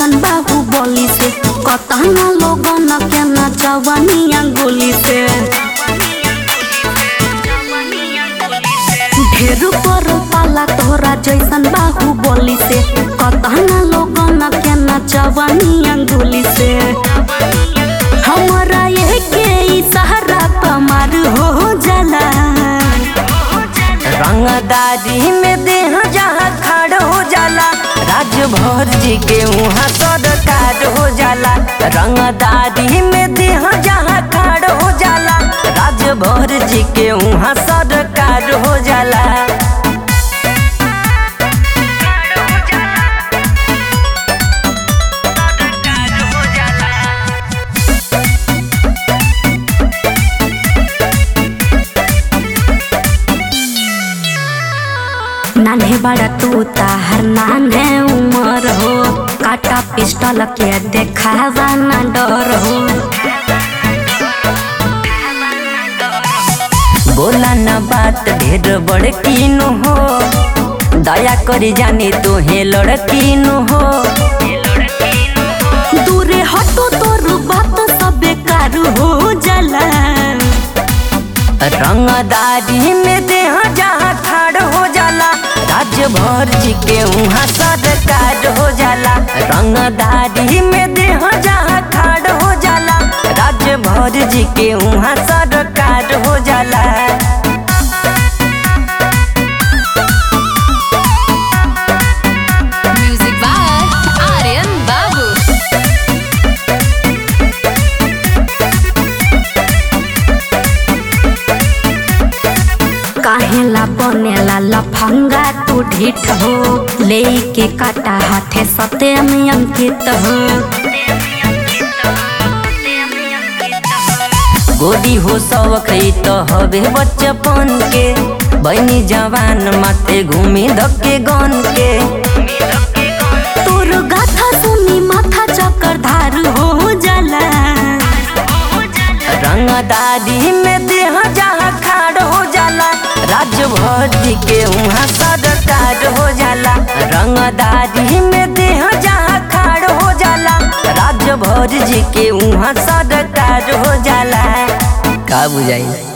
जैसन बाहु बोली से कतना लोगन के नचवनिया गोली से ढेर पर पाला तोरा जैसन बाहु बोली से कतना लोगन के नचवनिया गोली से हमरा ये के इशारा पमार हो जाला रंगदारी में देह जहाँ खड़ हो जाला राजभर जी के वहाँ सरकार हो जाला रंगदारी में देह जहाँ खड़ हो जाला राजभर जी के वहाँ सरकार हो जाला नान्हे बड़ा तू ताहर नान्हे उमर हो काटा पिस्टल के देखावा ना डर हो बोला न बात ढेर बड़कीनु हो दया करी जानी तोहे लड़कीनु हो दूरे हटो तोर बात सब बेकार हो जाला रंगदारी में देह जहाँ ठाड़ हो जाला राजभर जी के वहाँ सरकार हो जाला रंगदारी में देह जहाँ ठाड़ हो जाला राजभर जी के वहाँ सरकार हो जाला Music by Aryan Babu. काहेला बनेला लफंगा तू ढीठ हो ले के काटा हाथे सते में अंकित हो गोदी हो सबक तो हवे बचपन के बनी जवान माथे घूमी धक्के गन के तोर गाथा सुनी माथा चक्कर धार हो जाला रंगदारी में देह जहाँ खाड़ हो जाला राजभर जी के वहाँ सरकार हो जाला रंगदारी में देह जहाँ खाड़ हो जाला राजभर जी के वहाँ सरकार हो जाला का बुझाई